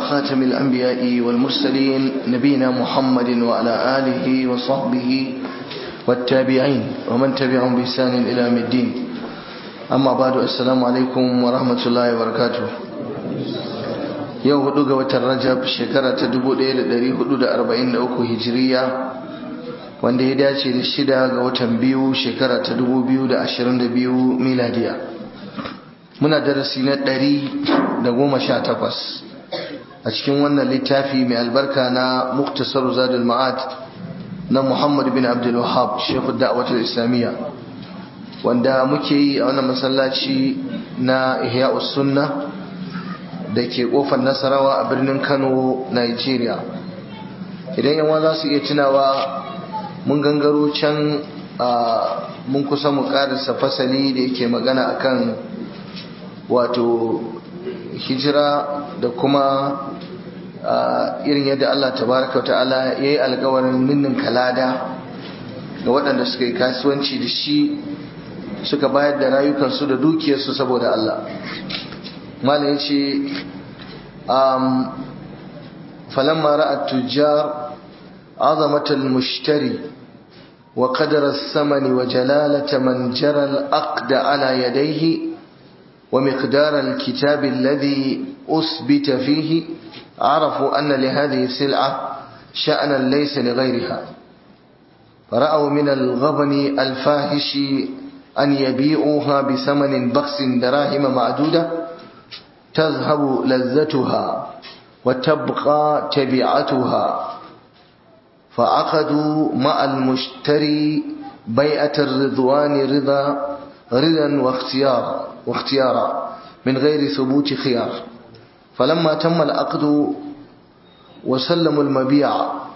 خاتم الأنبياء والمرسلين نبينا محمد وعلى آله وصحبه والتابعين ومن تبعهم بإحسان إلى يوم الدين أما بعد السلام عليكم ورحمة الله وبركاته yau hudu ga watan rajab shekara ta 1443 hijiriya wanda ya dace da shida ga watan biyu shekara ta 2022 miladiya muna darasi na 118 a cikin wannan littafi mai albarka na muktasar zadul ma'ad na muhammad bin abdul wahab shekhu da'awatul islamiyya wanda muke yi a wannan masallaci na ihya'us sunna da ke kofar nasarawa a birnin kano nigeria idan yawa za su iya tunawa mun gangaro can mun kusa mu karisa fasali da yake magana akan wato hijira da kuma irin yadda Allah tabaraka ta'ala ya yi alkawarin ninnin kalada ga waɗanda suka yi kasuwanci da shi suka bayar da rayukansu da dukiyarsu saboda Allah malam ya ce falamma ra'at tujjar عظمة المشتري وقدر الثمن وجلالة من جرى الأقد على يديه ومقدار الكتاب الذي أثبت فيه عرفوا أن لهذه السلعة شأنا ليس لغيرها فرأوا من الغبن الفاحش أن يبيعوها بثمن بخس دراهم معدودة تذهب لذتها وتبقى تبعتها فعقدوا مع المشتري بيعة الرضوان رضا رضا واختيارا واختيارا من غير ثبوت خيار فلما تم العقد وسلموا المبيع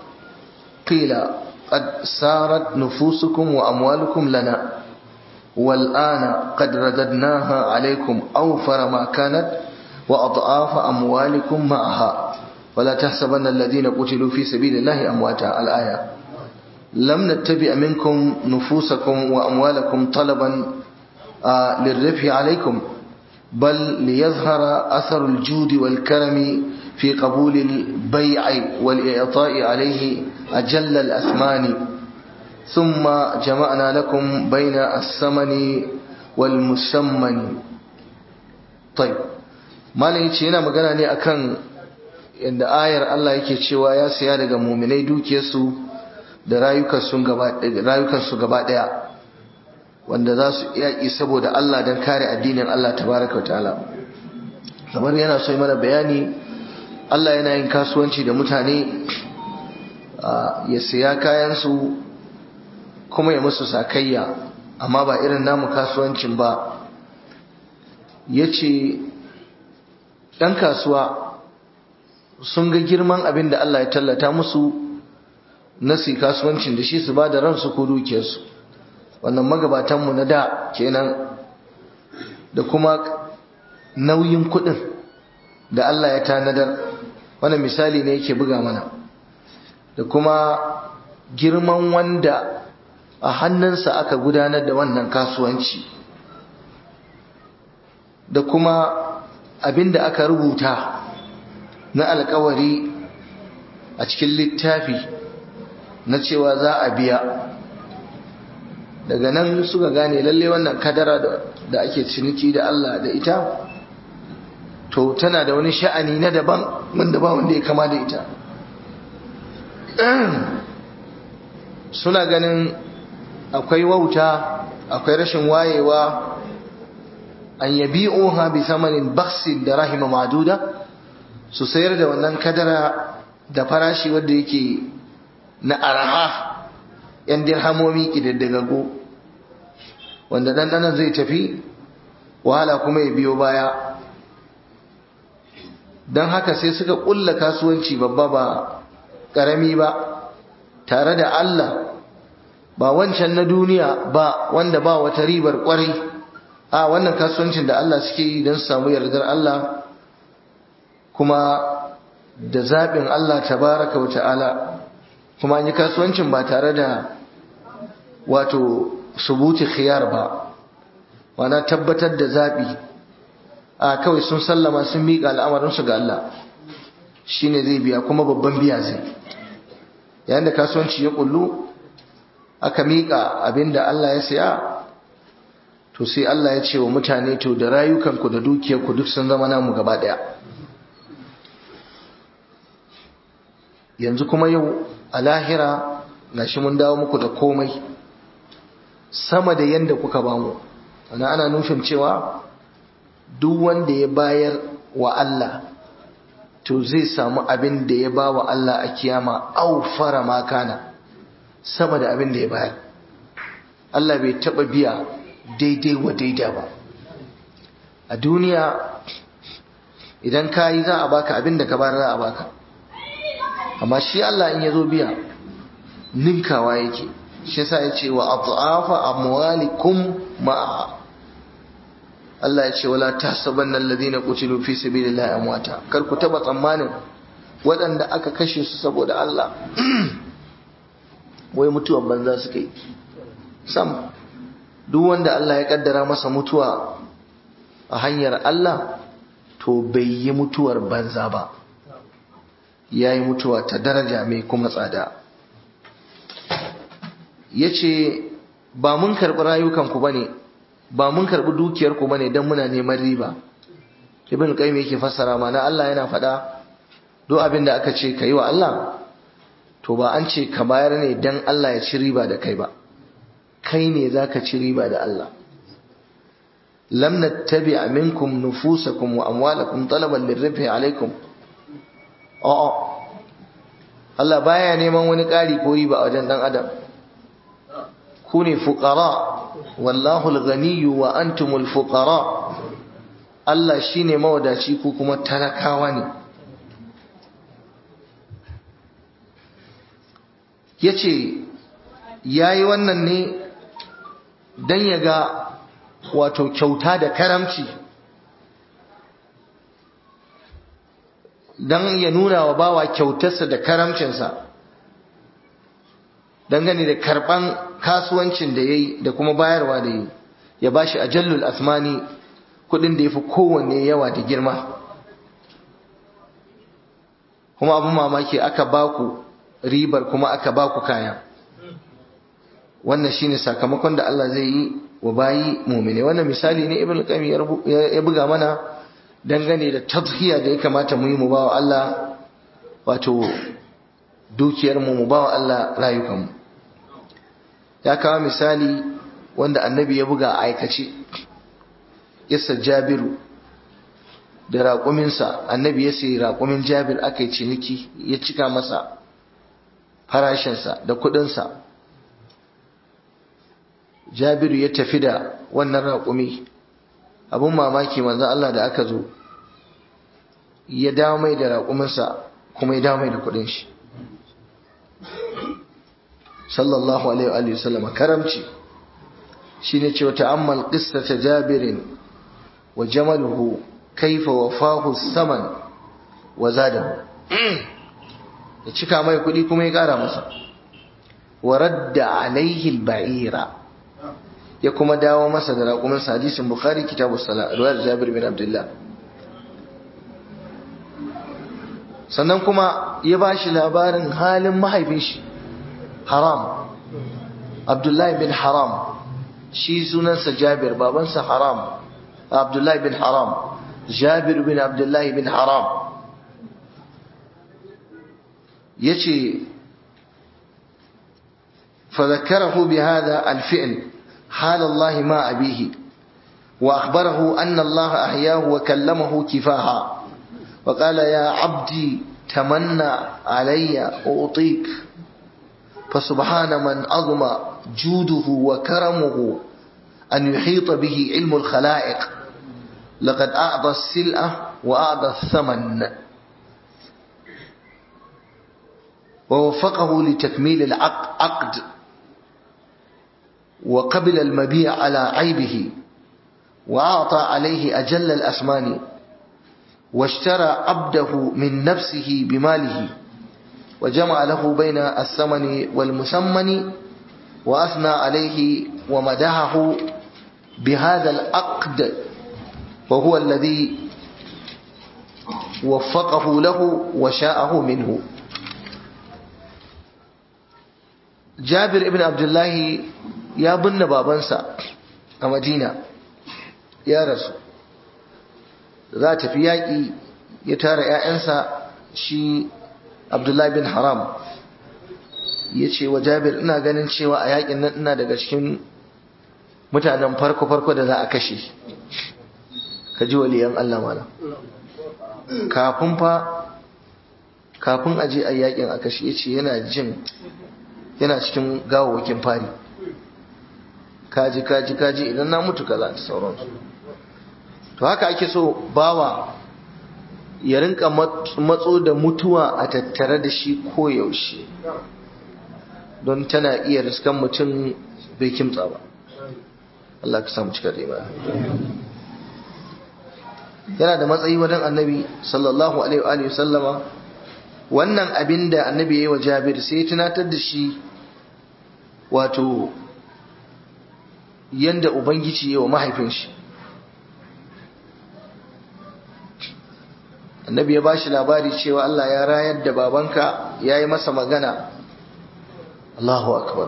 قيل قد سارت نفوسكم وأموالكم لنا والآن قد رددناها عليكم أوفر ما كانت وأضعاف أموالكم معها ولا تحسبن الذين قتلوا في سبيل الله أمواتا الآية لم نتبع منكم نفوسكم وأموالكم طلبا آه للربح عليكم بل ليظهر أثر الجود والكرم في قبول البيع والإعطاء عليه أجل الأثمان ثم جمعنا لكم بين الثمن والمسمن طيب ما لنشي هنا مقالة أكن inda ayar Allah yake cewa ya siya daga muminai dukiyarsu da rayukansu gaba daya wanda za su yaƙi saboda Allah don kare addinin Allah tabaraka wa ta'ala kamar yana so mana bayani Allah yana yin kasuwanci da mutane ya siya kayansu kuma ya musu sakayya amma ba irin namu kasuwancin ba ya ce ɗan kasuwa sun ga girman abin da Allah ya tallata musu na su kasuwancin da shi su ba da ransu ko dukiyarsu wannan magabatanmu na da kenan da kuma nauyin kuɗin da Allah ya tanadar wannan misali ne yake buga mana da kuma girman wanda a hannunsa aka gudanar da wannan kasuwanci da kuma abin da aka rubuta na alkawari a cikin littafi na cewa za a biya daga nan suka gane lalle wannan kadara da ake ciniki da Allah da ita to tana da wani sha'ani na daban wanda ba wanda ya kama da ita suna ganin akwai wauta akwai rashin wayewa an yabi'uha bi samanin baksin da rahima maduda su sayar da wannan kadara da farashi wanda yake na araha yan dirhamomi kidaddagago wanda dandanan zai tafi wahala kuma ya biyo baya don haka sai suka kulla kasuwanci babba ba karami ba tare da Allah ba wancan na duniya ba wanda ba wata ribar kwarai a wannan kasuwancin da Allah suke yi don samu yardar Allah kuma da zaɓin Allah tabaraka wa ta'ala kuma an yi kasuwancin ba tare da wato subuti khiyar ba wana tabbatar da zaɓi a kawai sun sallama sun miƙa al'amarinsu ga Allah shine zai biya kuma babban biya zai yayin da kasuwanci ya kullu aka miƙa abinda Allah ya saya to sai Allah ya ce wa mutane to da rayukanku da dukiyarku duk sun zama namu gaba ɗaya yanzu kuma yau a lahira gashi mun dawo muku da komai sama da yanda kuka bamu ana ana nufin cewa duk wanda ya bayar wa Allah to zai samu abin da ya ba wa Allah a kiyama au fara makana sama da abin da ya bayar Allah bai taba biya daidai wa daida ba a duniya idan ka yi za a baka abin da ka bayar za a baka amma shi Allah in ya zo biya ninkawa yake shi yasa ya ce wa adhafa amwalikum ma'a Allah ya ce wala tahsabanna alladhina qutilu fi sabilillahi amwata kar ku taba tsammanin waɗanda aka kashe su saboda Allah wai mutuwan banza suka yi sam duk wanda Allah ya kaddara masa mutuwa a hanyar Allah to bai yi mutuwar banza ba ya yi mutuwa ta daraja mai kuma tsada ya ce ba mun karɓi rayukanku ba ne ba mun karɓi dukiyarku ba ne don muna neman riba ibn qayyim yake fassara mana Allah yana faɗa duk abin da aka ce ka yi wa Allah to ba an ce ka bayar ne don Allah ya ci riba da kai ba kai ne za ka ci riba da Allah lam nattabi minkum nufusakum wa amwalakum talaban lirrifi alaikum a'a Allah baya neman wani ƙari ko riba a wajen dan adam ku ne fuqara wallahu al-ghaniyyu wa antumul fuqara Allah shine mawadaci ku kuma talakawa ne yace yayi wannan ne dan ya ga wato kyauta da karamci dan ya nuna wa bawa kyautarsa da karamcinsa dangane da karban kasuwancin da yayi da kuma bayarwa da yayi ya bashi ajallul asmani kudin da yafi kowanne yawa da girma kuma abin mamaki aka baku ribar kuma aka baku kaya wannan shine sakamakon da Allah zai yi wa bayi mumine wannan misali ne ibn qayyim ya buga mana dangane da tadhiya da ya kamata mu yi mu bawa Allah wato dukiyar mu mu bawa Allah rayukan mu ya kawo misali wanda annabi ya buga a aikace yasa jabiru da raƙuminsa annabi ya sayi raƙumin jabir aka yi ciniki ya cika masa farashinsa da kuɗinsa jabiru ya tafi da wannan raƙumi abin mamaki manzan Allah da aka zo ya dawo mai da raƙuminsa kuma ya dawo mai da kuɗin shi sallallahu alaihi wa sallama karamci shi ne cewa ta'ammal qissata jabirin wa jamaluhu kaifa wafahu saman wa zadahu ya cika mai kuɗi kuma ya ƙara masa wa radda alaihi al-ba'ira ya kuma dawo masa da raƙumin hadisin bukhari kitabu sala ruwayar jabir bin abdullah sannan kuma ya ba shi labarin halin mahaifin shi haram abdullahi bin haram shi sunansa jabir babansa haram abdullahi bin haram jabir bin abdullahi bin haram ya ce فذكره بهذا الفعل حال الله ما أبيه وأخبره أن الله أحياه وكلمه كفاها وقال يا عبدي تمنى علي أعطيك فسبحان من عظم جوده وكرمه أن يحيط به علم الخلائق لقد أعطى السلعة وأعطى الثمن ووفقه لتكميل العقد وقبل المبيع على عيبه وأعطى عليه أجل الأثمان واشترى عبده من نفسه بماله وجمع له بين الثمن والمثمن وأثنى عليه ومدحه بهذا العقد وهو الذي waffaqahu lahu wa sha'ahu minhu Jabir ibn Abdullahi ya binne babansa a Madina ya rasu za ta fi yaƙi ya tara ‘ya'yansa shi Abdullahi bin Haram ya ce wa Jabir ina ganin cewa a yaƙin nan ina daga cikin mutanen farko-farko da za a kashe ka ji waliyan Allah mana kafin fa kafin aje a yaƙin a kashe ya ce yana jin yana cikin gawawakin fari kaji kaji kaji idan na mutu kaza da sauransu to haka ake so bawa ya rinka matso da mutuwa a tattare da shi koyaushe don tana iya riskan mutum bai kimtsa ba Allah ka samu cikar imani yana da matsayi wajen annabi sallallahu alaihi wa sallama wannan abin da annabi ya yi wa jabir sai ya tunatar da shi wato yanda ubangiji ya wa mahaifin shi annabi ya ba shi labari cewa Allah ya rayar da babanka ya yi masa magana Allahu akbar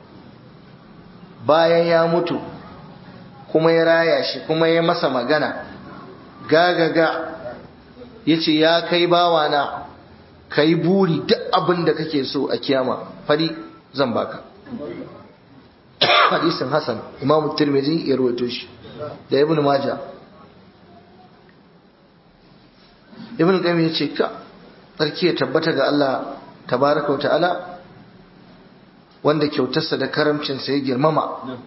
bayan ya mutu kuma ya raya shi kuma ya masa magana gagaga ya ce ya kai bawana ka yi buri duk abin da kake so a kiyama fari zan baka hadisin Hassan Imam Tirmidhi ya rawaito shi da Ibn Majah Ibn Qayyim ya ce ka sarki ya tabbata ga Allah tabaraka wa ta'ala wanda kyautarsa da karamcinsa ya girmama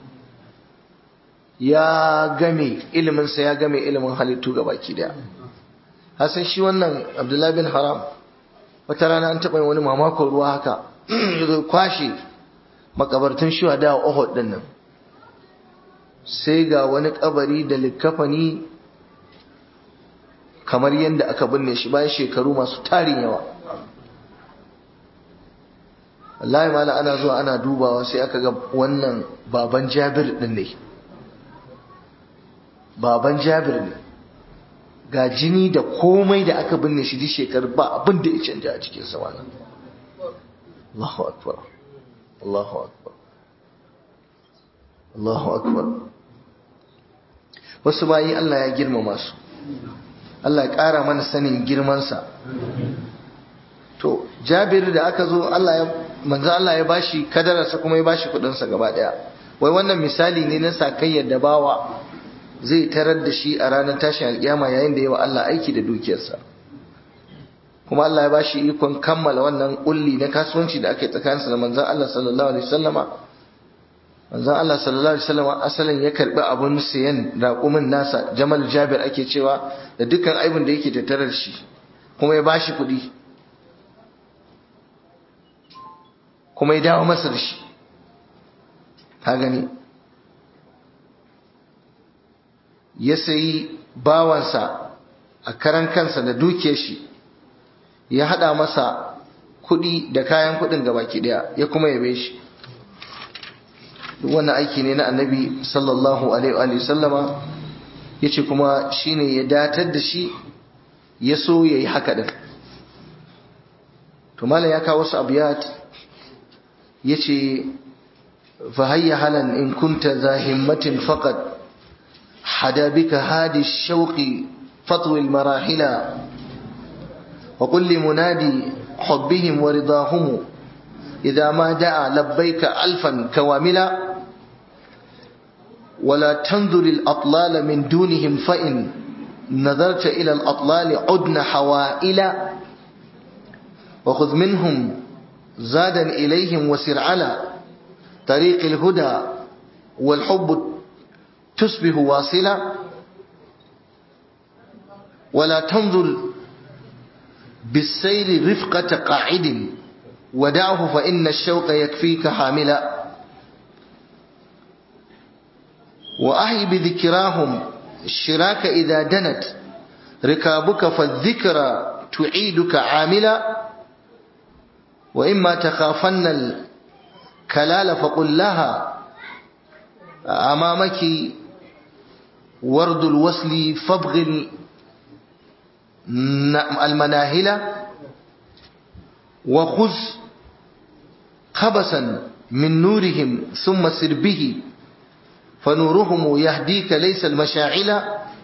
ya game iliminsa ya game ilimin halittu ga baki daya hasan shi wannan Abdullahi bin Haram wata rana an taɓa wani mamakon ruwa haka ya kwashe makabartun shuhada a Uhud din nan sai ga wani kabari da likafani kamar yadda aka binne shi bayan shekaru masu tarin yawa wallahi mala ana zuwa ana dubawa sai aka ga wannan baban Jabir din ne baban Jabir ne ga jini da komai da aka binne shi duk shekaru ba abin da ya canja a cikin sa wannan Allahu akbar Allahu akbar Allahu akbar wasu bayi Allah ya girmama su Allah ya ƙara mana sanin girmansa to Jabir da aka zo Allah ya manzo Allah ya bashi kadararsa kuma ya bashi kudinsa gaba daya wai wannan misali ne na sakayyar da bawa zai tarar da shi a ranar tashin alkiyama yayin da yawa Allah aiki da dukiyarsa kuma Allah ya bashi ikon kammala wannan kulli na kasuwanci da ake tsakaninsa da manzon Allah sallallahu alaihi wasallama manzon Allah sallallahu alaihi wasallama asalin ya karbi abun sayan raƙumin nasa Jamal Jabir ake cewa da dukkan aibin da yake tattare da shi kuma ya bashi kuɗi kuma ya dawo masa da shi ka gani ya sayi bawansa a karan kansa da dukiyar shi ya hada masa kudi da kayan kudin gabaki daya ya kuma yabe shi duk wannan aiki ne na annabi sallallahu alaihi wa sallama yace kuma shine ya datar da shi ya so yayi haka din to malam ya kawo wasu abiyat yace fa hayya halan in kunta za himmatin faqat hada bika hadi shauqi fatwi al marahila وقل لمنادي حبهم ورضاهم إذا ما دعا لبيك ألفا كواملا ولا تنظر الأطلال من دونهم فإن نظرت إلى الأطلال عدن حوائلا وخذ منهم زادا إليهم وسر على طريق الهدى والحب تصبح واصلا ولا تنظر بالسير رفقة قاعد ودعه فإن الشوق يكفيك حاملا وأحي بذكراهم الشراك إذا دنت ركابك فالذكرى تعيدك عاملا وإما تخافن الكلال فقل لها أمامك ورد الوصل فابغ المناهل وخذ خبسا من نورهم ثم سر به فنورهم يهديك ليس المشاعل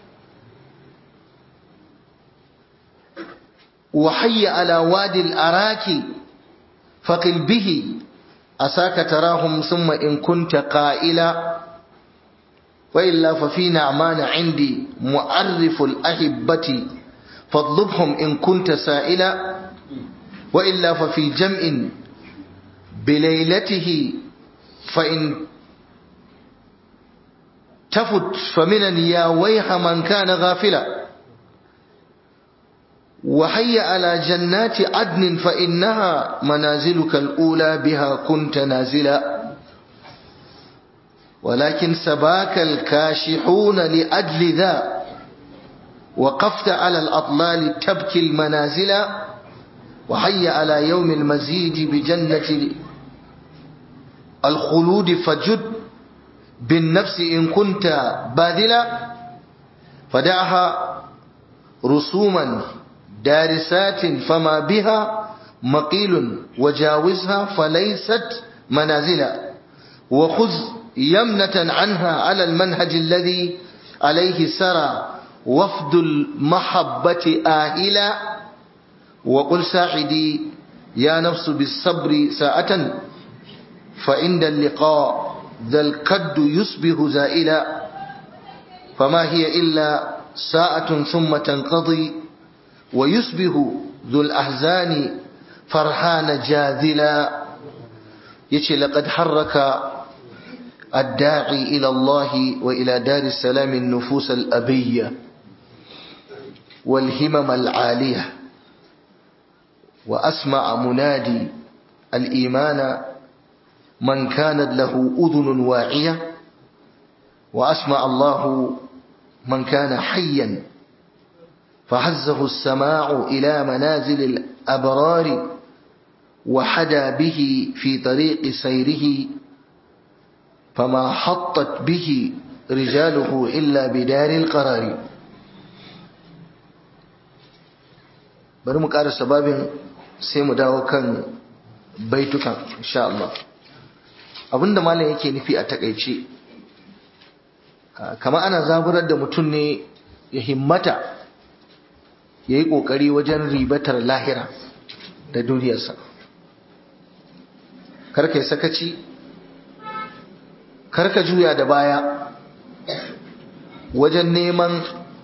وحي على وادي الأراك فقل به أساك تراهم ثم إن كنت قائلا وإلا ففي نعمان عندي معرف الأحبة فاطلبهم إن كنت سائلا وإلا ففي جمع بليلته فإن تفت فمن يا ويح من كان غافلا وحي على جنات عدن فإنها منازلك الأولى بها كنت نازلا ولكن سباك الكاشحون لأجل ذا وقفت على الأطلال تبكي المنازل وحي على يوم المزيد بجنة الخلود فجد بالنفس إن كنت باذلا فدعها رسوما دارسات فما بها مقيل وجاوزها فليست منازلا وخذ يمنة عنها على المنهج الذي عليه سرى وفد المحبة آهلا وقل ساعدي يا نفس بالصبر ساعة فعند اللقاء ذا الكد يصبح زائلا فما هي إلا ساعة ثم تنقضي ويصبح ذو الأحزان فرحان جاذلا يشي لقد حرك الداعي إلى الله وإلى دار السلام النفوس الأبية والهمم العالية وأسمع منادي الإيمان من كانت له أذن واعية وأسمع الله من كان حيا فهزه السماع إلى منازل الأبرار وحدا به في طريق سيره فما حطت به رجاله إلا بدار القرار bari mu ƙara sababin sai mu dawo kan baitukan insha Allah abinda malam yake nufi a takaice kama ana zaburar da mutum ne ya himmata ya yi ƙoƙari wajen ribatar lahira da duniyarsa karka yi sakaci karka juya da baya wajen neman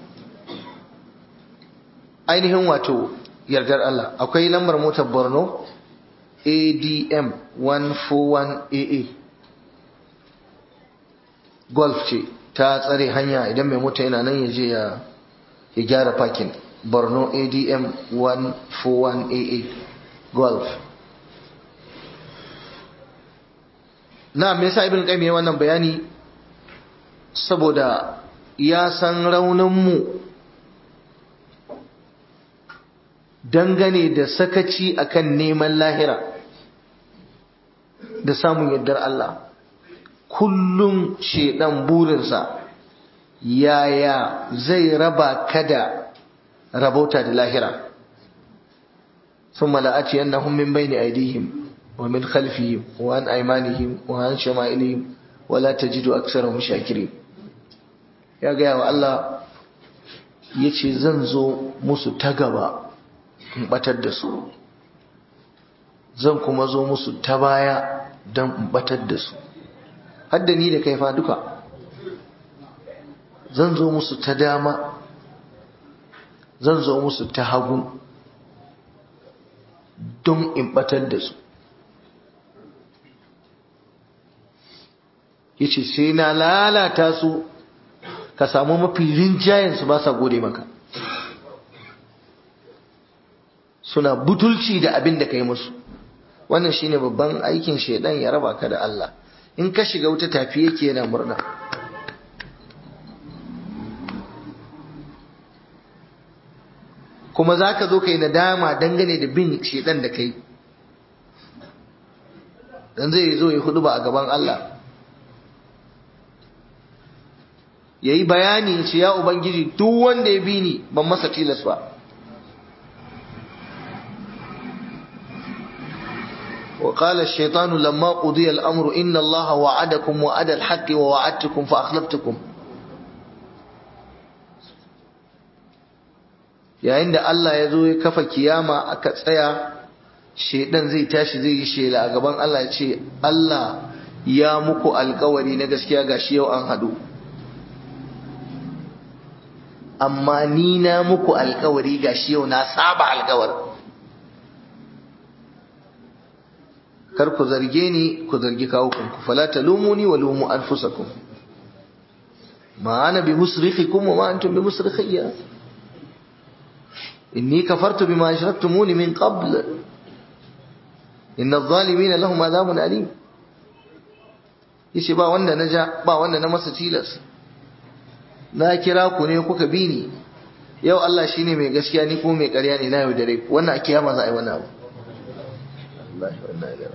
ainihin wato yardar Allah akwai lambar motar Borno ADM 141AA Golf ce ta tsare hanya idan mai mota yana nan ya je ya gyara parking Borno ADM 141AA Golf na me yasa ibn qayyim wannan bayani saboda ya san raunin mu dangane da sakaci akan neman lahira da samun yardar Allah kullum shedan burinsa yaya zai raba kada rabauta da lahira ثم لآتينهم من بين أيديهم ومن خلفهم وعن أيمانهم وعن شمائلهم ولا تجد أكثرهم شاكرين يا جاء الله yace zan zo musu ta gaba in batar da su zan kuma zo musu ta baya don in batar da su hadda ni da kai fa duka zan zo musu ta dama zan zo musu ta hagu don in batar da su yace sai na lalata su ka samu mafi rinjayen su ba sa gode maka suna butulci da abin da kai musu wannan shine babban aikin shedan ya raba ka da Allah in ka shiga wuta tafi yake yana murna kuma za ka zo ka yi nadama dangane da bin shedan da kai dan zai zo ya hudu ba a gaban Allah ya yi bayani ce ya ubangiji duk wanda ya bi ni ban masa tilas ba وقال الشيطان لما قضي الأمر إن الله وعدكم وعد الحق ووعدتكم فأخلفتكم yayin da Allah ya zo ya kafa kiyama aka tsaya shedan zai tashi zai yi shela a gaban Allah ya ce Allah ya muku alkawari na gaskiya gashi yau an hadu amma ni na muku alkawari gashi yau na saba alkawar kar ku zarge ni ku zargi kawukanku fala talumuni wa lumu anfusakum ma ana bi musrikhikum wa ma antum bi musrikhiyya inni kafartu bima ashraktumuni min qabl inna adh-dhalimina lahum adhabun alim yace ba wanda na ja ba wanda na masa tilas na kira ku ne kuka bi ni yau Allah shine mai gaskiya ni kuma mai ƙarya ne na yau dare ku wannan a kiyama za a yi wannan abu wallahi wallahi la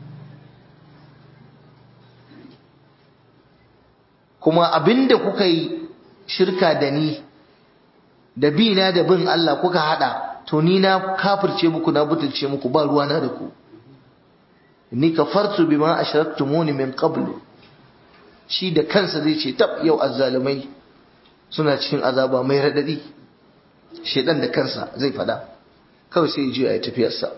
kuma abinda kuka yi shirka da ni da bi na da bin Allah kuka hada to ni na kafirce muku na butulce muku ba ruwa na da ku ni kafartu bima ashraktumuni min qablu shi da kansa zai ce tab yau azzalumai suna cikin azaba mai radadi shedan da kansa zai fada kawai sai ji ya tafiyar sa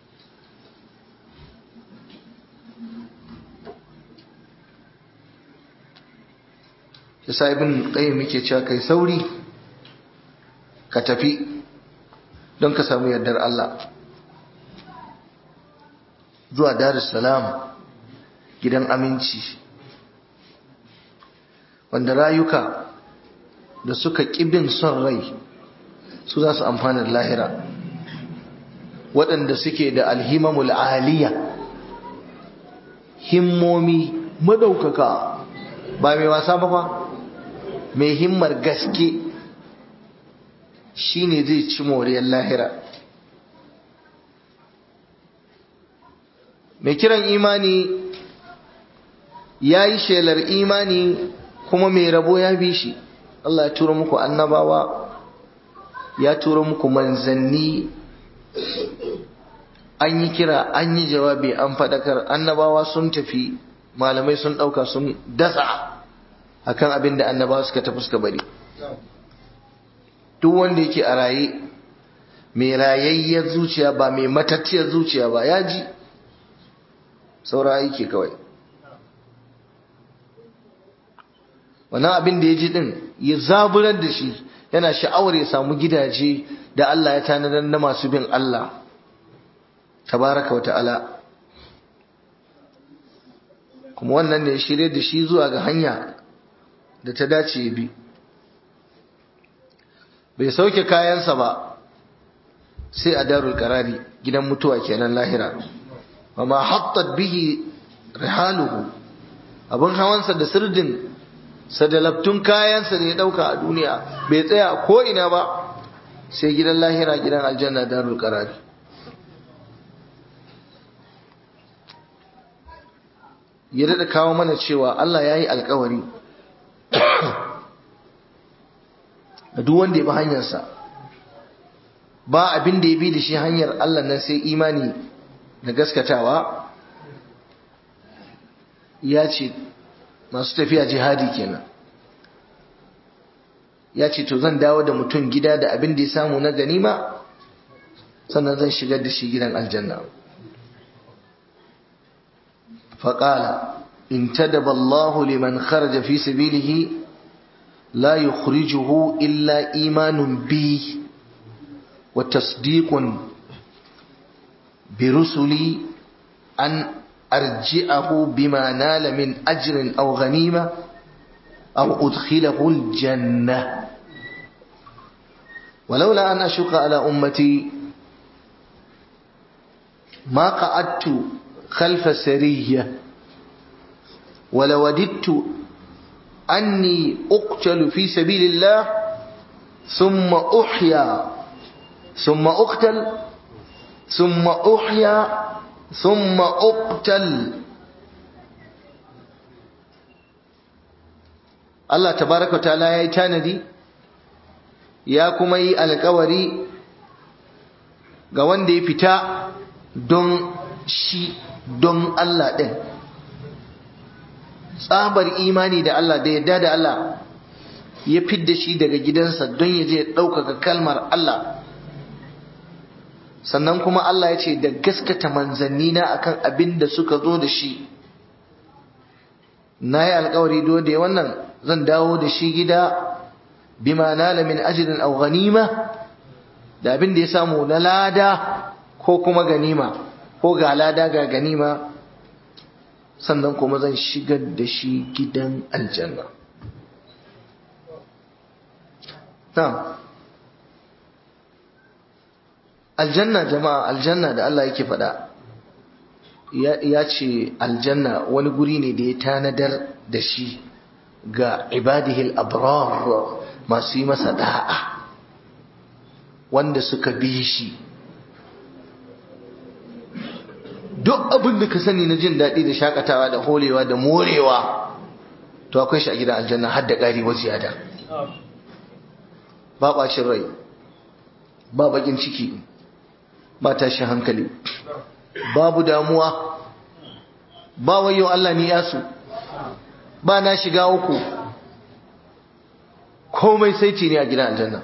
yasa ibn qayyim yake cewa kai sauri ka tafi don ka samu yardar Allah zuwa Darus Salam gidan aminci wanda rayuka da suka ƙibin son rai su za su amfana da lahira waɗanda suke da alhimamul aliya himmomi madaukaka ba mai wasa ba fa mai himmar gaske shine zai ci moriyar lahira mai kiran imani ya yi shelar imani kuma mai rabo ya bi shi Allah ya tura muku annabawa ya tura muku manzanni an yi kira an yi jawabi an faɗakar annabawa sun tafi malamai sun ɗauka sun dasa akan abin da annabawa suka tafi suka bari duk wanda yake a raye mai rayayyar zuciya ba mai matattiyar zuciya ba ya ji saura yake kawai wannan abin da ya ji din ya zaburar da shi yana sha'awar ya samu gidaje da Allah ya tanadar na masu bin Allah tabaraka wata'ala kuma wannan ne ya shirye da shi zuwa ga hanya da ta dace ya bi bai sauke kayansa ba sai a darul karari gidan mutuwa kenan lahira amma hattat bihi rihaluhu abin hawansa da sirdin sadalabtun kayansa da ya dauka a duniya bai tsaya a ko'ina ba sai gidan lahira gidan aljanna darul karari ya daɗa kawo mana cewa Allah ya yi alkawari da duk wanda ya bi hanyarsa ba abin da ya bi da shi hanyar Allah nan sai imani da gaskatawa ya ce masu tafiya jihadi kenan ya ce to zan dawo da mutum gida da abin da ya samu na ganima sannan zan shigar da shi gidan aljanna faƙala in tadaba Allahu liman kharaja fi sabilihi la yukhrijuhu illa imanun bi wa tasdiqun bi rusuli an arji'ahu bima nala min ajrin aw ghanima aw udkhilahu al-jannah ولولا أن أشق على أمتي ما قعدت خلف سرية ولوددت أني أقتل في سبيل الله ثم أحيا ثم أقتل ثم أحيا ثم أقتل الله تبارك وتعالى يا تاندي يا كما yi alƙawari ga wanda ya fita don shi don Allah ɗin tsabar imani da Allah da yadda da Allah ya fidda shi daga gidansa don ya je ɗaukaka kalmar Allah sannan kuma Allah ya ce da gaskata manzanni na akan abin da suka zo da shi na yi alkawari do da wannan zan dawo da shi gida bima nala min ajrin aw ghanima da abin da ya samu na lada ko kuma ganima ko ga lada ga ganima sannan kuma zan shigar da shi gidan aljanna na'am aljanna jama'a aljanna da Allah yake faɗa ya ce aljanna wani guri ne da ya tanadar da shi ga ibadihil abrar masu yi masa da'a wanda suka bi shi duk abin da ka sani na jin daɗi da shakatawa da holewa da morewa to akwai shi a gidan aljanna har da ƙari wa ziyada ba ɓacin rai ba baƙin ciki ba tashin hankali babu damuwa ba wayo Allah ni yasu ba na shiga uku komai sai ce ne a gidan aljanna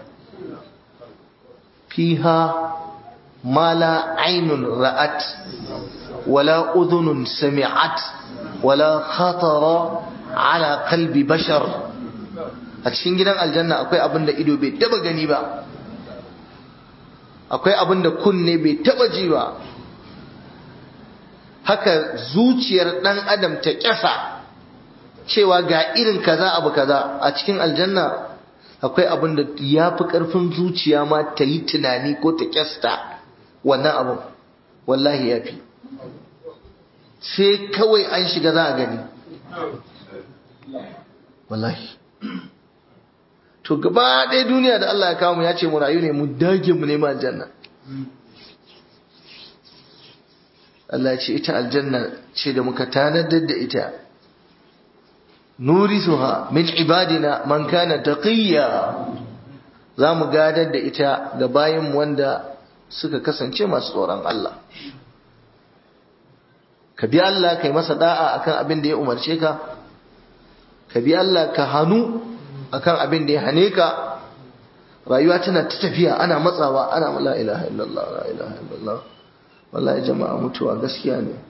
fiha ma la ainun ra'at wala udhunun sami'at wala khatara ala qalbi bashar a cikin gidan aljanna akwai abin da ido bai taba gani ba akwai abin da kunne bai taba ji ba haka zuciyar dan adam ta kyasa cewa ga irin kaza abu kaza a cikin aljanna akwai abin da ya fi ƙarfin zuciya ma ta yi tunani ko ta kyasta wannan abin wallahi ya fi sai kawai an shiga za a gani wallahi to gaba ɗaya duniya da Allah ya kawo mu ya ce mu rayu ne mu dage mu nema aljanna Allah ce ita aljanna ce da muka tanadar da ita nurisuha min ibadina man kana taqiyya za mu gadar da ita ga bayin wanda suka kasance masu tsoron Allah ka bi Allah kai masa da'a akan abin da ya umarce ka ka bi Allah ka hanu akan abin da ya hane ka rayuwa tana ta tafiya ana matsawa ana la ilaha illallah la ilaha illallah wallahi jama'a mutuwa gaskiya ne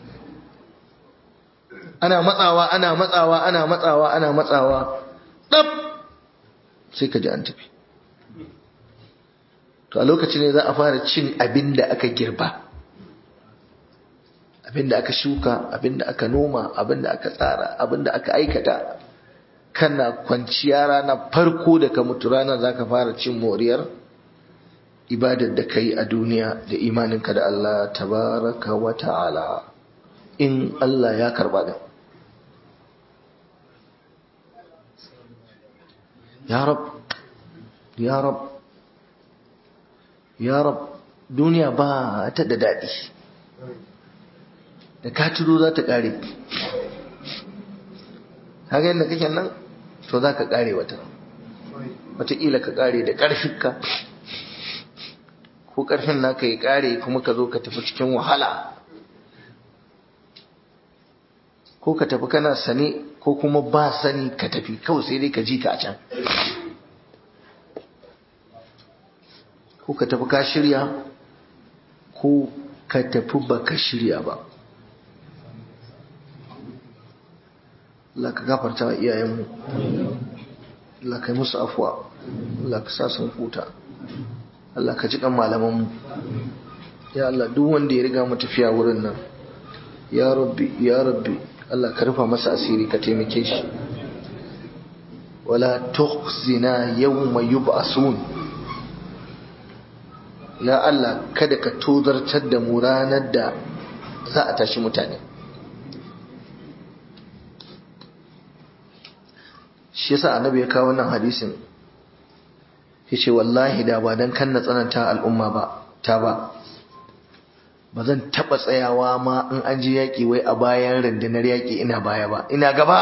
ana matsawa ana matsawa ana matsawa ana matsawa dab sai ka ji an tafi to a lokacin ne za a fara cin abin da aka girba abin da aka shuka abin da aka noma abin da aka tsara abin da aka aikata kana kwanciya rana farko da ka mutu rana za ka fara cin moriyar ibadar da ka yi a duniya da imaninka da Allah tabaraka wa ta'ala in Allah ya karba da ya rab ya rab ya rab duniya ba ta da daɗi da ka turo za ta ƙare haka yadda kake nan to za ka ƙare wata wataƙila ka ƙare da ƙarfinka ko ƙarfin naka ya ƙare kuma ka zo ka tafi cikin wahala ko ka tafi kana sane ko kuma ba sani ka tafi kawai sai dai ka ji ka a can ko ka tafi ka shirya ko ka tafi ba ka shirya ba Allah ka gafarta wa iyayenmu Allah ka yi musu afuwa Allah ka sa sun huta Allah ka ji kan malamanmu ya Allah duk wanda ya riga mu tafiya wurin nan ya rabbi ya rabbi Allah ka rufa masa asiri ka taimake shi wala tukhzina yawma yub'asun ya Allah kada ka tozartar da mu ranar da za a tashi mutane shi yasa annabi ya kawo wannan hadisin yace wallahi da ba dan kan na tsananta al'umma ba ta ba ba zan taba tsayawa ma in an ji yaki wai a bayan rundunar yaki ina baya ba ina gaba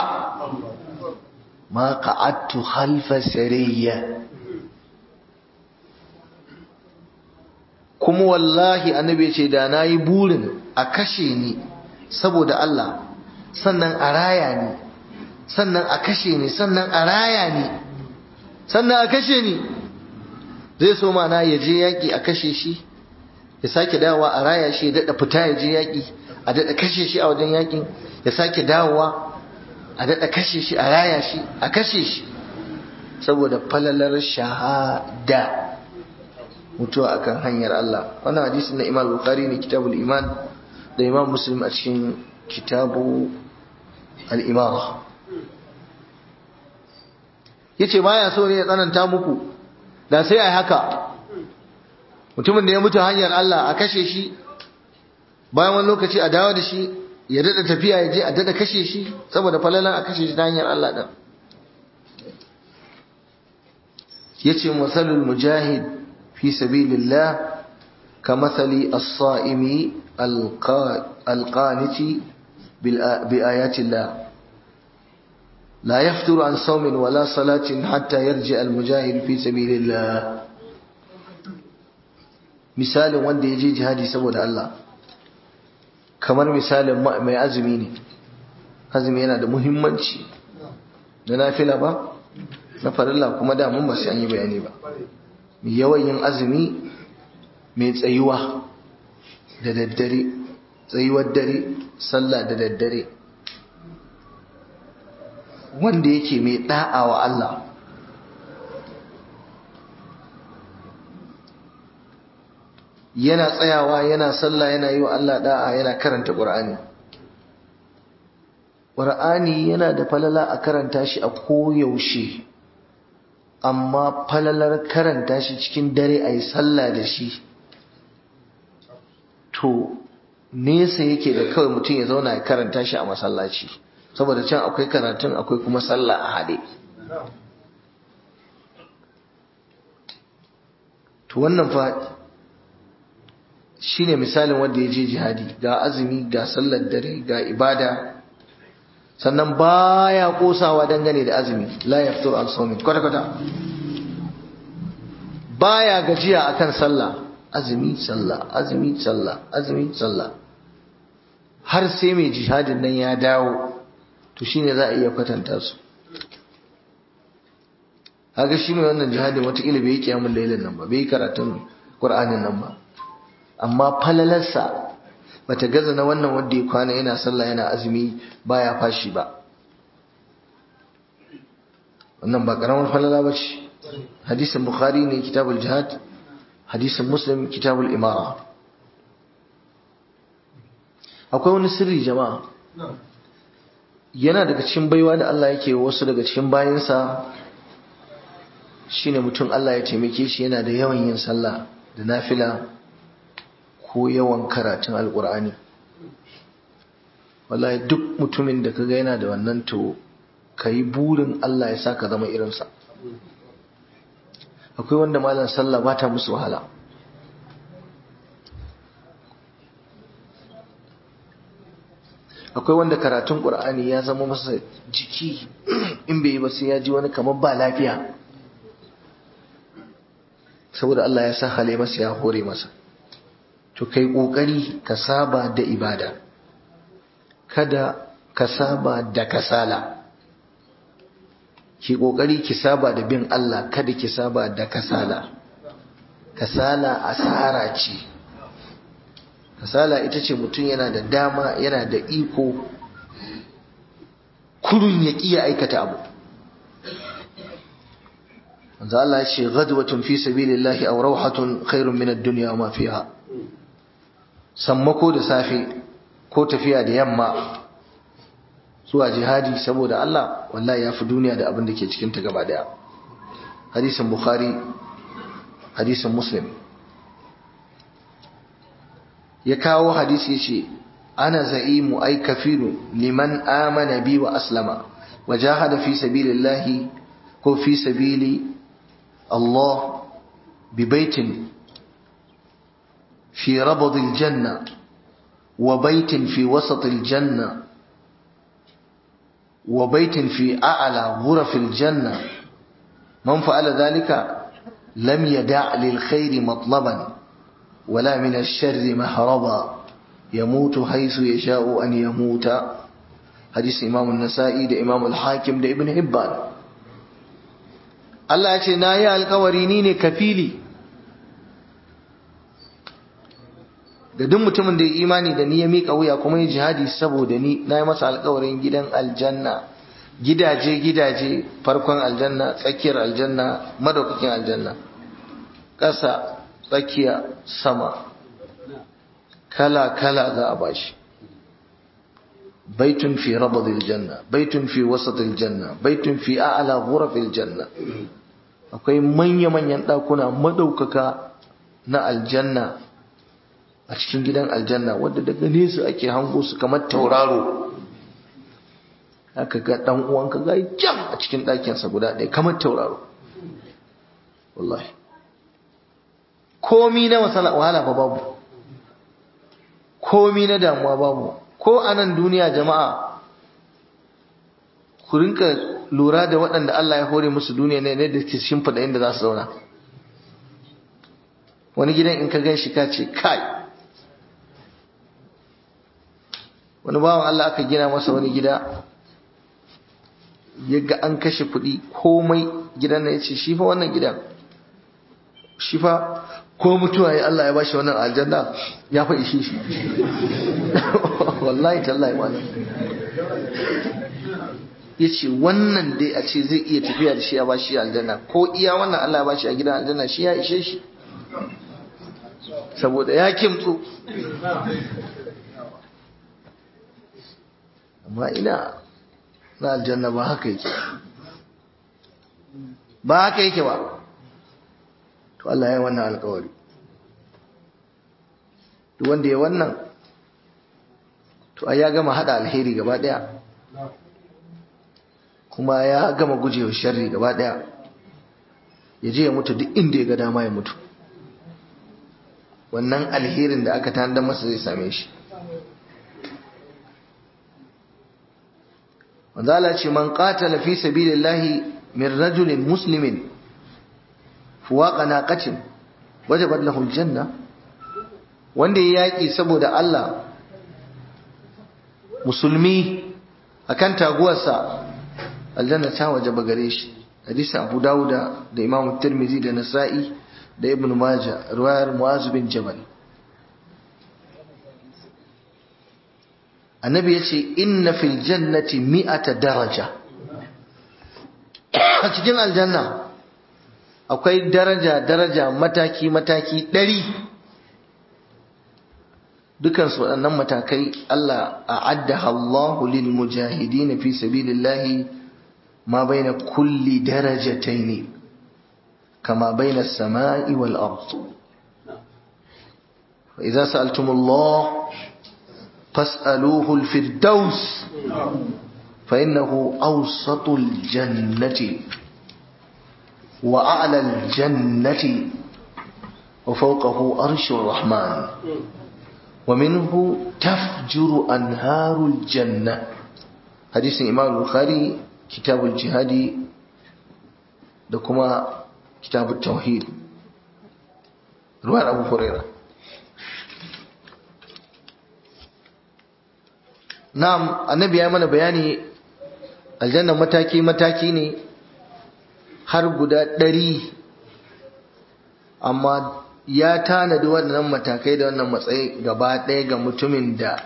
ma qa'adtu khalfa sariyya kuma wallahi annabi ya ce da nayi burin a kashe ni saboda Allah sannan a raya ni sannan a kashe ni sannan a raya ni sannan a kashe ni zai so mana ya je yaƙi a kashe shi ya sake dawowa a raya shi ya daɗa fita ya je yaƙi a daɗa kashe shi a wajen yaƙin ya sake dawowa a daɗa kashe shi a raya shi a kashe shi saboda falalar shahada mutuwa akan hanyar Allah wannan hadisi na Imam Bukhari ne kitabul iman da Imam Muslim a cikin kitabu al-imara yace baya so ne ya tsananta muku da sai ai haka mutumin da ya mutu hanyar Allah a kashe shi bayan wani lokaci a dawo da shi ya dada tafiya ya je a dada kashe shi saboda falalan a kashe shi ta hanyar Allah din yace masalul mujahid fi sabilillah kamathali as-sa'imi al-qaniti bi ayatillah لا يفتر عن صوم ولا صلاة حتى يرجع المجاهد في سبيل الله misalin wanda ya je jihadi saboda Allah kamar misalin mai azumi ne azumi yana da muhimmanci da nafila ba na farilla kuma da mun ba sai an yi bayani ba mai yawan yin azumi mai tsayuwa da daddare tsayuwar dare sallah da daddare wanda yake mai da'a wa Allah yana tsayawa yana sallah yana yi wa Allah da'a yana karanta Qur'ani Qur'ani yana da falala a karanta shi a koyaushe amma falalar karanta shi cikin dare a yi sallah da shi to nesa yake da kawai mutum ya zauna ya karanta shi a masallaci saboda can akwai karatun akwai kuma sallah a haɗe to wannan fa shine misalin wanda ya je jihadi ga azumi ga sallar dare ga ibada sannan baya kosawa dangane da azumi la yaftur an sawmin kwata kwata baya gajiya akan sallah azumi sallah azumi sallah azumi sallah har sai mai jihadin nan ya dawo to shine za a iya kwatanta su haka shi mai wannan jihadin watakila bai yi kiyamun lailin nan ba bai yi karatun ƙur'anin nan ba amma falalarsa bata gaza na wannan wanda ya kwana yana sallah yana azumi baya fashi ba wannan ba karamar falala ba ce hadisin bukhari ne kitabul jihad hadisin muslim kitabul imara akwai wani sirri jama'a yana daga cikin baiwa da Allah yake wasu daga cikin bayansa shine mutum Allah ya taimake shi yana da yawan yin sallah da nafila ko yawan karatun alkur'ani wallahi duk mutumin da kaga yana da wannan to kai burin Allah ya saka zama irinsa akwai wanda malam sallah ba ta musu wahala akwai wanda karatun qur'ani ya zama masa jiki in bai yi ba sai ya ji wani kamar ba lafiya saboda Allah ya sa hale masa ya hore masa to kai kokari ka saba da ibada kada ka saba da kasala ki kokari ki saba da bin Allah kada ki saba da kasala kasala asara ce kasala ita ce mutum yana da dama yana da iko kurun ya ƙiya aikata abu manzo Allah ya ce ghadwatun fi sabilillahi aw rawhatun khairun min ad-dunya wa ma fiha sammako da safe ko tafiya da yamma zuwa jihadi saboda Allah wallahi yafi duniya da abin da ke cikin ta gaba daya hadisin bukhari hadisin muslim ya kawo hadisi yace ana za'imu ay kafiru liman amana bi wa aslama wa jahada fi sabilillahi ko fi sabili Allah bi baitin في ربض الجنة وبيت في وسط الجنة وبيت في أعلى غرف الجنة من فعل ذلك لم يدع للخير مطلبا ولا من الشر مهربا yamutu haisu yasha'u an yamuta hadisi Imam an-Nasa'i da Imam al-Hakim da Ibn Hibban Allah ya ce na yi alkawari ni ne kafili da duk mutumin da ya imani da ni ya miƙa wuya kuma ya jihadi saboda ni na yi masa alkawarin gidan aljanna gidaje gidaje farkon aljanna tsakiyar aljanna madaukakin aljanna ƙasa tsakiya sama kala kala za a bashi baitun fi rabadil janna baitun fi wasatil janna baitun fi a'la ghurafil janna akwai manya manyan ɗakuna madaukaka na aljanna a cikin gidan aljanna wanda daga nesa ake hango su kamar tauraro haka ga dan uwanka ga jam a cikin ɗakinsa guda ɗaya kamar tauraro wallahi komi na masala wahala fa babu komi na damuwa babu ko a nan duniya jama'a ku rinka lura da waɗanda Allah ya hore musu duniya ne da ke shimfiɗa inda za su zauna wani gidan in ka gan shi ka ce kai wani bawan Allah aka gina masa wani gida ya ga an kashe kuɗi komai gidan na ya ce shi fa wannan gidan shi fa ko mutuwa ya Allah ya bashi wannan aljanna ya fa ishe shi wallahi tallahi malam ya ce wannan dai a ce zai iya tafiya da shi ya bashi aljanna ko iya wannan Allah ya bashi a gidan aljanna shi ya ishe shi saboda ya kimtsu amma ina na aljanna ba haka yake ba haka yake ba to Allah ya wannan alkawari duk wanda ya wannan to ai ya gama hada alheri gaba daya kuma ya gama gujewa sharri gaba daya ya je ya mutu duk inda ya ga dama ya mutu wannan alherin da aka tanda masa zai same shi manzala ce man qatala fi sabilillahi min rajulin muslimin fuwaqa naqatin wajabat lahu aljanna wanda ya yaki saboda Allah musulmi akan taguwarsa aljanna ta wajaba gare shi hadisi Abu Dawuda da Imam Tirmidhi da Nasa'i da Ibn Majah riwayar Muaz bin Jabal annabi ya ce inna fil jannati mi'ata daraja a cikin aljanna akwai daraja daraja mataki mataki ɗari dukansu waɗannan matakai Allah a addaha Allahu lil mujahidin fi sabilillahi ma baina kulli darajataini kama baina as-sama'i wal ard fa idza sa'altumullah فاسألوه الفردوس فإنه أوسط الجنة وأعلى الجنة وفوقه أرش الرحمن ومنه تفجر أنهار الجنة حديث الإمام البخاري كتاب الجهاد دكما كتاب التوحيد رواية أبو هريرة Na'am, annabi ya mana bayani aljanna mataki-mataki ne har guda ɗari, amma ya tanadi waɗannan matakai da wannan matsayi gaba ɗaya ga mutumin da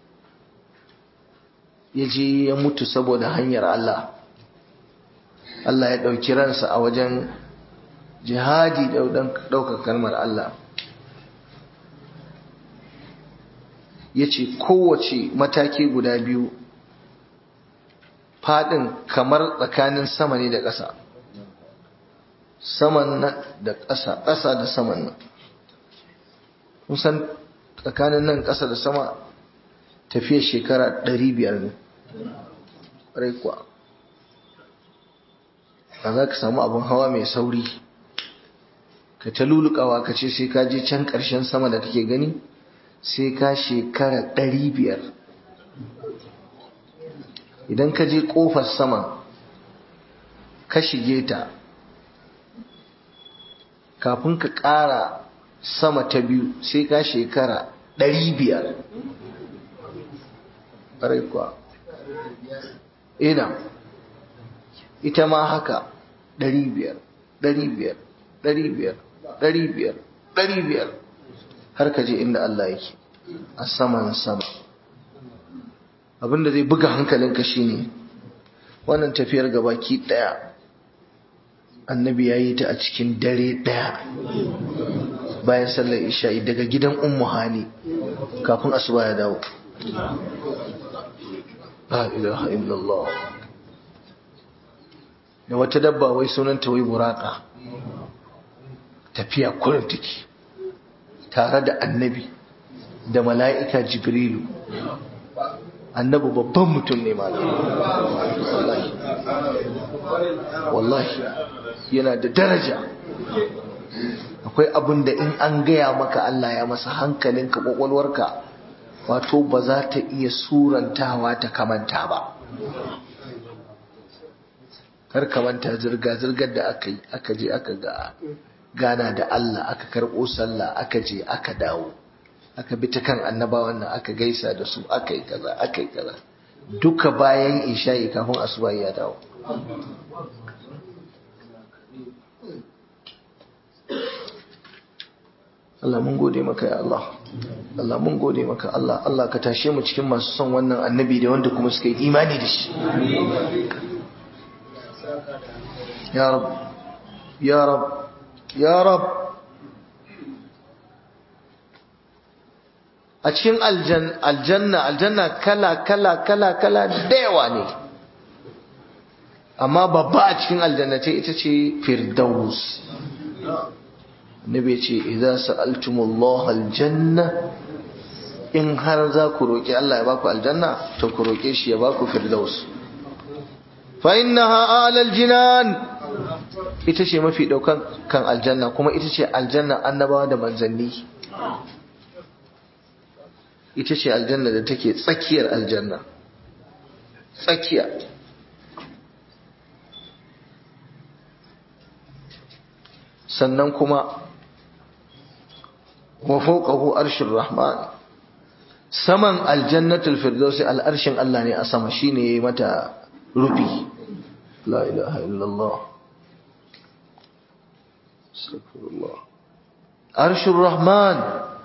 ya je ya mutu saboda hanyar Allah. Allah ya ɗauki ransa a wajen jihadi ɗaukar kalmar Allah. ya ce kowace mataki guda biyu faɗin kamar tsakanin sama ne da ƙasa saman nan da ƙasa ƙasa da saman nan kusan tsakanin nan ƙasa da sama tafiya shekara ɗari biyar ne ƙwarai kuwa ba za ka samu abin hawa mai sauri ka ta lulukawa ka ce sai ka je can ƙarshen sama da kake gani sai ka shekara ɗari biyar idan ka je ƙofar sama ka shige ta kafin ka ƙara sama ta biyu sai ka shekara ɗari biyar ƙwarai kuwa ina ita ma haka ɗari biyar ɗari biyar ɗari biyar ɗari biyar ɗari biyar har ka je inda Allah yake a saman sama abinda zai buga hankalinka shine wannan tafiyar gabaki ɗaya annabi ya yi ta a cikin dare ɗaya bayan sallar isha'i daga gidan ummu hani kafin asuba ya dawo la ilaha illallah da wata dabba wai sunanta wai buraka tafiya kurin take tare da annabi da mala'ika jibrilu annabi babban mutum ne malam wallahi wallahi yana da daraja akwai abin da in an gaya maka Allah ya masa hankalinka kwakwalwarka wato ba za ta iya surantawa ta kamanta ba kar kamanta zirga-zirgar da aka yi aka je aka ga gana da Allah aka karɓo sallah aka je aka dawo aka bi ta kan annabawan nan aka gaisa da su aka yi kaza aka yi kaza duka bayan isha'i kafin asuba ya dawo Allah mun gode maka ya Allah Allah mun gode maka Allah Allah ka tashe mu cikin masu son wannan annabi da wanda kuma suka yi imani da shi ya rab ya rab ya rab a cikin aljanna aljanna kala kala kala kala da yawa ne amma babba a cikin aljanna ce ita ce firdaus nabi ce idza sa'altumullah aljanna in har za ku roki Allah ya baku aljanna to ku roke shi ya baku firdaus fa innaha alal jinan ita ce mafi daukan kan aljanna kuma ita ce aljanna annabawa da manzanni ita ce aljanna da take tsakiyar aljanna tsakiya sannan kuma wa fawqahu arshur rahman saman aljannatul firdausi al'arshin Allah ne a sama shine yayi mata rufi la ilaha illallah astaghfirullah arshur rahman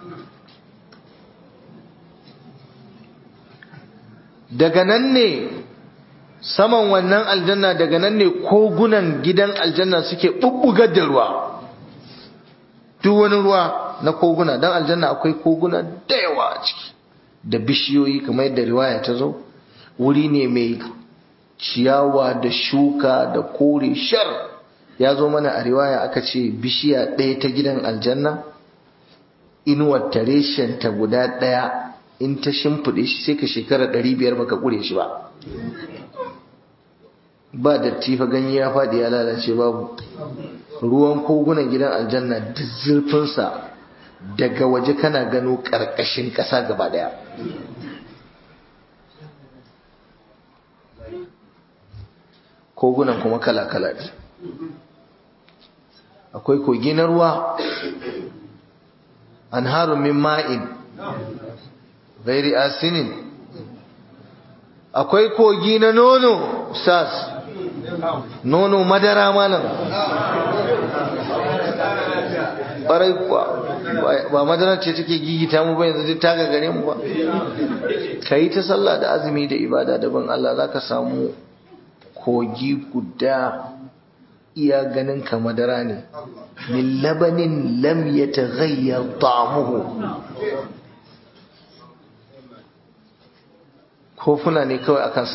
daga nan ne saman wannan aljanna daga nan ne kogunan gidan aljanna suke bubbugar da ruwa duk wani ruwa na koguna don aljanna akwai koguna da yawa a ciki da bishiyoyi kamar yadda riwaya ta zo wuri ne mai ciyawa da shuka da kore shar ya zo mana a riwaya aka ce bishiya ɗaya ta gidan aljanna inuwar tareshen ta guda ɗaya in ta shimfiɗe shi sai ka shekara ɗari biyar baka ƙure shi ba ba datti fa ganye ya faɗi ya lalace babu ruwan kogunan gidan aljanna da zurfinsa daga waje kana gano ƙarƙashin ƙasa gaba ɗaya kogunan kuma kala-kala ne akwai kogi na ruwa an min ma'in gairi asinin akwai kogi na nono sas nono madara malam ɓarai kuwa ba madara ce take gigita mu ba yanzu ta gagare mu ba ka yi ta sallah da azumi da ibada daban Allah za ka samu kogi guda iya ganin ka madara ne min labanin lam yataghayyar ta'amuhu kofuna ne kawai akan